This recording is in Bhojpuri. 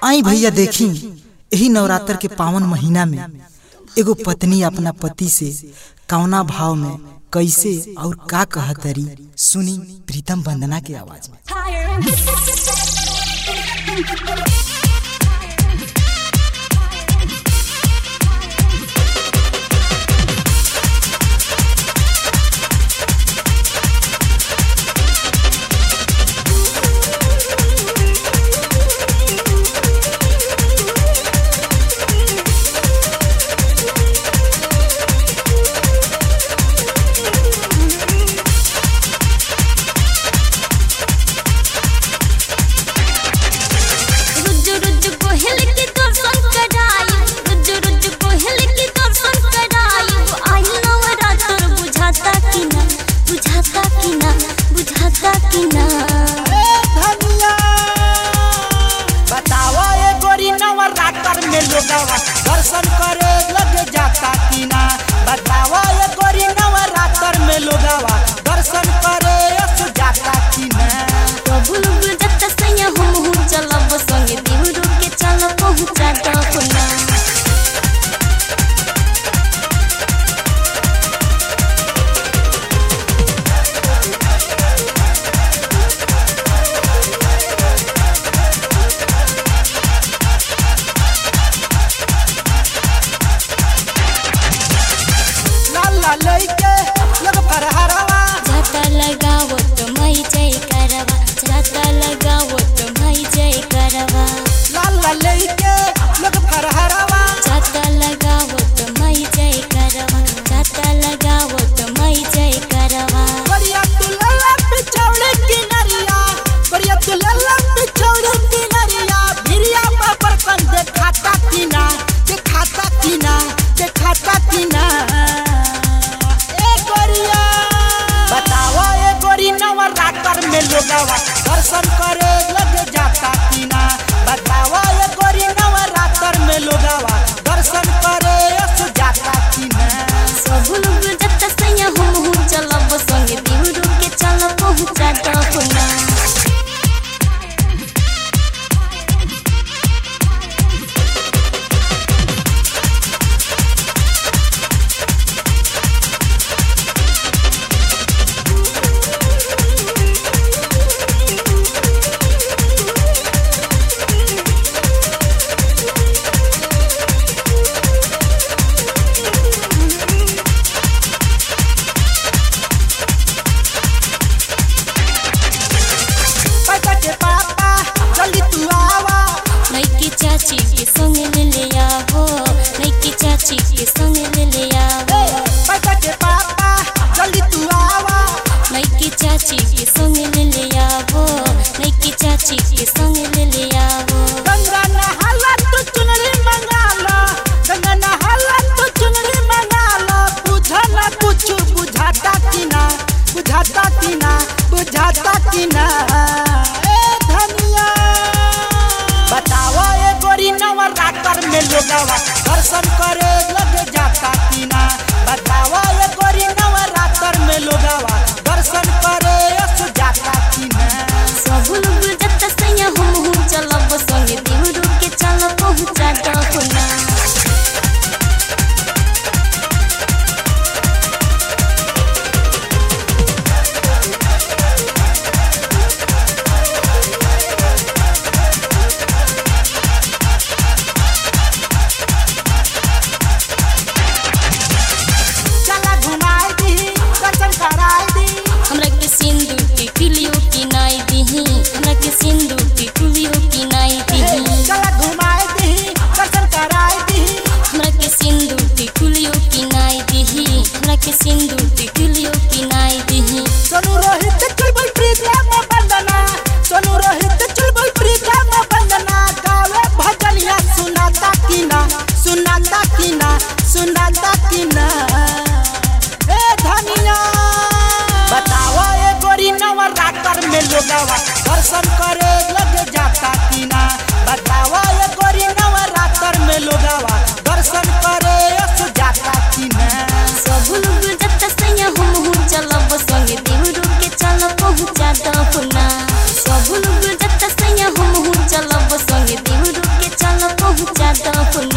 आई भैया देखी यही नवरात्र के पावन महीना में एगो पत्नी अपना पति से कौना भाव में कैसे और का कहतरी सुनी प्रीतम वंदना के आवाज में रुज रुज कोहल के दर्शन कराई रुज रुज कोहल के दर्शन कराई आई नवरात्र बुझाता कि ना बुझाता कि ना बुझाता कि ना बतावा ए गोरी नवरात्र में लोगवा दर्शन करे लग जाता कि ना बतावा ए गोरी नवरात्र में लोगवा दर्शन करे अस जाता कि ना प्रभु बुझाता सैया हम हूँ चलब संगे देवरू के चल पहुँचा डकुना लाला लइके लग फरहरवा जाता लगावो तो मई जय करवा जाता लगावो तो मई जय करवा लाला लइके लग फरहरवा जाता लगावो तो मई जय करवा जाता लगावो तो मई जय करवा बढ़िया तू लल्ला पिछौड़े की नरिया बढ़िया तू लल्ला पिछौड़े की नरिया भिरिया बापर कन देखाता कि ना देखाता कि ना देखाता कि ना ए गोरिया बताओ ए गोरी नवरात्र में लोगवा दर्शन करे लग जाता कि ना बताओ ए गोरी नवरात्र में लोगवा दर्शन करे अस जाता कि ना सब लोग जत्ता सैया हम हूँ चलब संगे देवरू के चल पहुँचा डकुना पैसा के पापा जल्दी तू आवा नैकी चाची के संग ले ले आवो नैकी चाची के संग ले ले आवो पैसा के पापा जल्दी तू आवा नैकी चाची के संग ले ले आवो नैकी चाची के संग ले ले आवो गंगा नहाला तू चुनरी मंगा लो गंगा नहाला तू चुनरी मंगा लो बुझा ना कुछ बुझाता कि ना बुझाता कि ना बुझाता कि ना ए धनिया बताओ ए गोरी नवरात्र में लोगवा दर्शन करे लग जाता कि ना बताओ ए गोरी नवरात्र में लोगवा दर्शन करे अस जाता कि ना सब लोग जत्ता सैया हम हूँ चलब संगे देवरू के चल पहुँचा डकुना चला घुमाई दी दर्शन कराई दी हमरा के सिंदूर के कुलियो की नाई दीही हमरा के सिंदूर के कुलियो की नाई दीही चला घुमाई दी दर्शन कराई दी हमरा के सिंदूर के कुलियो की नाई दीही हमरा के सिंदूर के कुलियो की नाई दीही सोनू रोहित चुलबुल प्रीतम बंदना सोनू रोहित चुलबुल प्रीतम बंदना गावे भजनिया सुनाता कि ना सुनाता कि ना सुनाता कि ना ए धनिया बताओ ए गोरी नवरात्र में लोगवा दर्शन करे लग जाता कि ना बताओ ए गोरी नवरात्र में लोगवा दर्शन करे अस जाता कि ना सब लोग जत्ता सैया पहुँचा दो